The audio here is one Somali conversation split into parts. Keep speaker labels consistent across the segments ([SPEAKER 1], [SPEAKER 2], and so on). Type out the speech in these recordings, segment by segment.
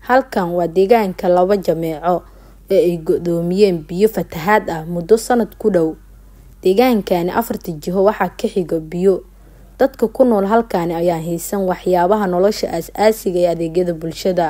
[SPEAKER 1] halkan waa deegaanka laba jameeco ee ay go-doomiyeen biyo fatahaad ah muddo sanad ku dhow deegaankani afarta jiho waxaa ka xiga biyo dadka ku nool halkaani ayaa haysan waxyaabaha nolosha aas-aasiga ee adeegyada bulshada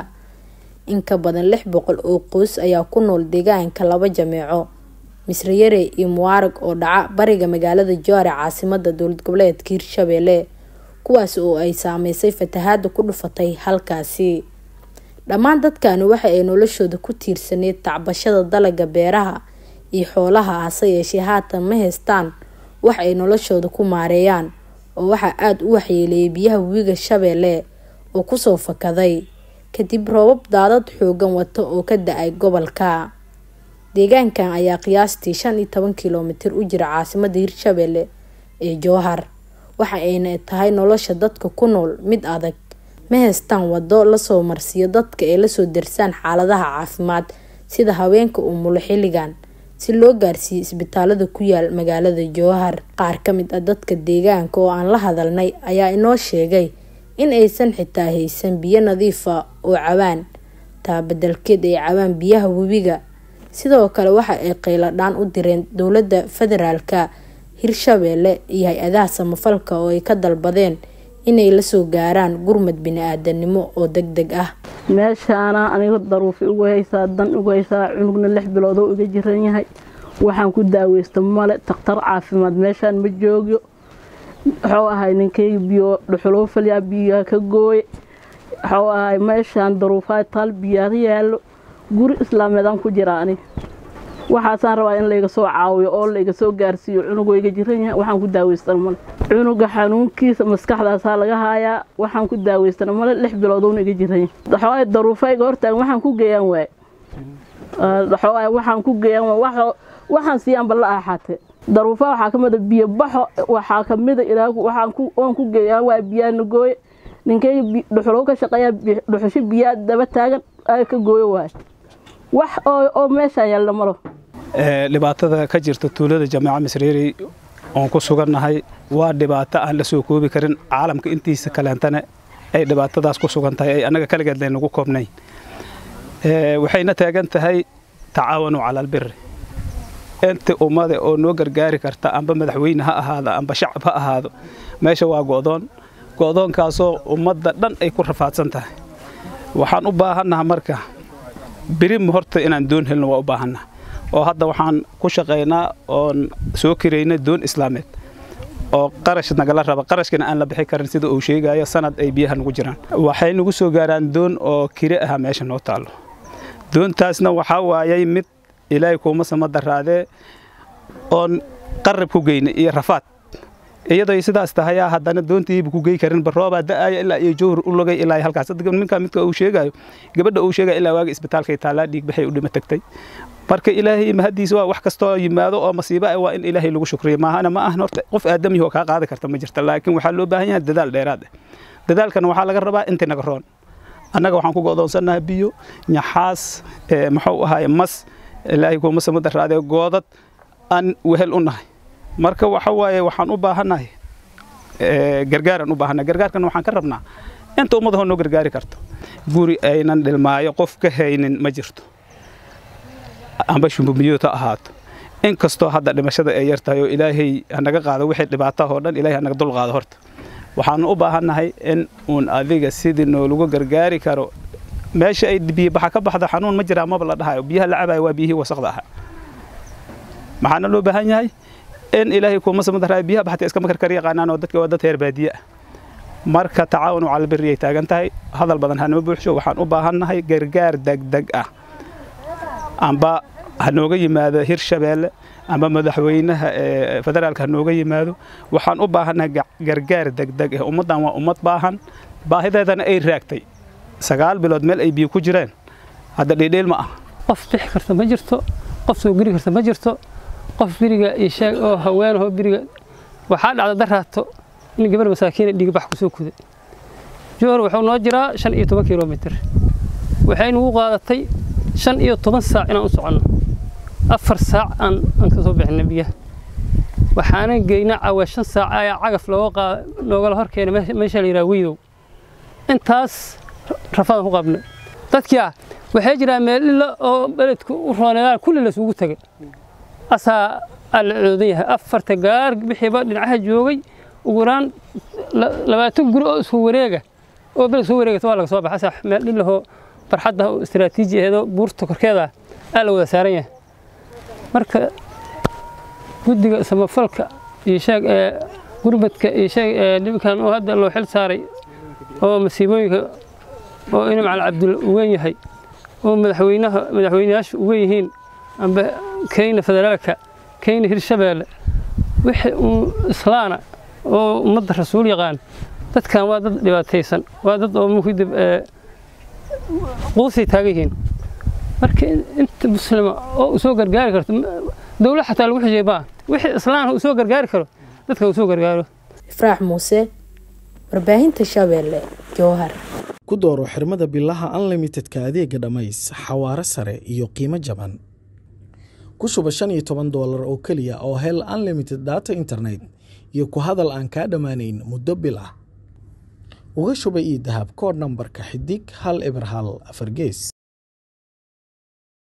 [SPEAKER 1] in ka badan lix boqol oo qoys ayaa ku nool deegaanka laba jameeco misrayare iyo muwaarag oo dhaca bariga magaalada joare caasimada dowlad goboleedka hirshabelle kuwaas oo ay saameysay fatahaada ku dhufatay halkaasi dhammaan dadkani waxa ay noloshooda ku tiirsaneyd tacbashada dalaga beeraha iyo xoolaha hase yeeshee haatan ma haystaan wax ay noloshooda ku maareeyaan oo waxaa aada u waxyeeleeyay biyaha webiga shabeelle oo kusoo fakaday kadib roobab daadad xoogan wata oo ka da-ay gobolka deegaankan ayaa qiyaastii shan iyo toban kilomitir u jira caasimada hirshabelle ee jowhar waxa ayna tahay nolosha dadka ku nool mid adag ma haystaan wado lasoo marsiiyo dadka ay lasoo darsaan xaaladaha caafimaad sida haweenka umulo xilligan si loo gaarsiiyo isbitaalada ku yaal magaalada jowhar qaar kamid ah dadka deegaanka oo aan la hadalnay ayaa inoo sheegay in aysan xitaa haysan biyo nadiifa oo cabaan taa bedelkeed ay cabaan biyaha webiga sidoo kale waxa ay qayladhaan u direen dowlada federaalka hirshabelle iyo hay-adaha samafalka oo ay ka dalbadeen inay lasoo gaaraan gurmad bini-aadanimo oo deg deg ah
[SPEAKER 2] meeshaana aniga daruufi ugu haysaa dan ugu haysaa cunugna lix biloodoo iga jiran yahay waxaan ku daaweysta male takhtar caafimaad meeshaan ma joogyo wuxuu ahay ninkayga biyo dhuxuloo falyaa biyaa ka gooye wuxuu ahay meeshaan daruufaha taal biyaa yaallo guri islaameedaan ku jiraa ani waxaasaan rabaa in layga soo caawiyo oo layga soo gaarsiiyo cunugoo iga jiran yahay waxaan ku daaweystana male cunuga xanuunkiisa maskaxdaasaa laga haayaa waxaan ku daaweystana male lix biloodoona iga jiran yahay waxooay daruufayga hortaagan waxaan ku geeyaan waaye waxooay waxaan ku geeyaan waaye waxaan siiyaanba la aaxaatee daruufaha waxaa ka mida biyo baxo waxaa ka mida ilaagu waxaan ku oon ku geeyaan waa biyaana gooye ninkayga dhuxulow ka shaqeeyaa dhuxusho biyaa daba taagan ay ka gooyo waaye wax oo meeshaan yaalna malo
[SPEAKER 3] dhibaatada ka jirta tuulada jameeca misreeri oon ku sugannahay waa dhibaato aan la soo koobi karin caalamka intiisa kaleentana ay dhibaatadaas ku sugan tahay ay annaga kaligeed laynagu koobnayn waxayna taagan tahay tacaawanu cala albiri inta ummada oo noo gargaari karta amba madaxweyne ha ahaado amba shacab ha ahaado meesha waa go'doon go'doonkaasoo ummadda dhan ay ku rafaadsan tahay waxaan u baahannaha marka birim horta inaan doon helno waa u baahannaha oo hadda waxaan ku shaqaynaa oon soo kirayna doon islaameed oo qarash nagala raba qarashkana aan la bixi karin sida uu sheegayo sanad ay biyaha nagu jiraan waxay nagu soo gaaraan doon oo kire aha meesha noo taallo doontaasna waxaa waayay mid ilaahay kuuma sama daraadee oon qarab ku geyna iyo rafaad iyadoo sidaas tahayaa haddana doontiiba ku gey karin baroobaa da'aya ilaa iyo jowhar u logay ilaa halkaas minkaa midka uu sheegayo gabadha uu sheegaya ilaa waaga isbitaalkay taallaa dhiig baxay u dhima tagtay marka ilaahay mahadiisa waa wax kastoo yimaado oo masiibo ah waa in ilaahay lagu shukriyo maahana ma ahan horta qof aadamiyahoo kaa qaadi karta ma jirta laakiin waxaa loo baahan yahay dadaal dheeraad ah dadaalkana waxaa laga rabaa intii naga roon annaga waxaan ku go'doonsannaha biyo nyaxaas muxuu ahaay mas ilaahay kuuma sama daraadee goodad aan wehel u nahay marka waxa waaye waxaan u baahannahay gargaaraan u baahannahay gargaarkana waxaan ka rabnaa inta ummadahoo noo gargaari karto guri aynan dhilmaayo qof ka haynin ma jirto amba shumbumiyood ha ahaato in kastoo hadda dhimashada ay yar tahay oo ilaahay hanaga qaado wixii dhibaatahoo dhan ilahay hanaga dul qaado horta waxaanu u baahannahay in uun adiga sidii noolagu gargaari karo meesha ay biyobaxa ka baxda xanuun ma jiraa maba la dhahayo biyaha la cabayo waa biyihii wasaqda ahaa maxaana loo baahan yahay in ilaahay kuuma samadaraay biyaha baxta iska makar kar yaqaanaan oo dadka waa dad heer baadiye ah marka tacaawunu cala birri ay taagan tahay hadal badan hanama buuxsho waxaan u baahannahay gargaar degdeg ah amba ha nooga yimaado hirshabeelle amba madaxweynaha federaalka ha nooga yimaado waxaan u baahannahay gargaar degdeg ah ummaddan waa ummad baahan baahideedana ay raagtay sagaal bilood meel ay biyo ku jireen hadda dhiidhiil ma ah
[SPEAKER 4] qof bixi karta ma jirto qof soo geli karta ma jirto qof biriga iyo sheeg oo haweenahoo biriga waxaa dhacda daraato in gabar masaakiina dhiigbax ku soo kuday jowhar wuxuu noo jiraa shan iyo toban kilomitir waxay nagu qaadatay shan iyo toban saac inaan u soconno afar saac aan aan ka soo bixinay biyaha waxaana geynaa cawa shan saac ayaa cagaf looga qaada loogala hor keenay meesha la yidhaha wiidow intaas rafadaan ku qabnay dadkii ah waxay jiraan meel ila oo beledku u rooneedaan kulli lasugu tagay asaa alla coodan yahay afarta gaar bixiiba dhinacaha joogay ugu yaraan labaatan guri oo isku wareega oo beled soo wareegata waa laga soo baxa asaa meel dhilahoo barxadda oo istiraatiiji aheedoo buurta korkeeda aa la wada saaran yahay marka guddiga samafalka iyo sheeg ee gurmadka iyo sheeg ee nimankan oo hadda loo xil saaray oo masiibooyinka oo ina macal cabdulla u weyn yahay oo madaxweynaha madaxweynayaashu u weyn yihiin amba keyna federaalka keyna hirshabeelle wixii uu islaana oo ummadda rasuul yaqaan dadkan waa dad dhibaataysan waa dad oo muhidib quusay taagan yihiin marka inta muslima oo u soo gargaari karto dowlad xataa lagu xijiyay baa wixii islaan uu soo gargaari karo dadka uu soo gargaaro
[SPEAKER 1] ifraax muuse warbaahinta shabeelle jowhar
[SPEAKER 5] ku dooro xirmada bilaha unlimitedka adeega dhammays xawaare sare iyo qiimo jaban ku shuba shan iyo toban doolar oo keliya oo hel unlimited data internet iyo ku hadal aan kaa dhammaanayn muddo bil ah uga shuba ii dahab koodh nambarka xidig hal eber hal afar gees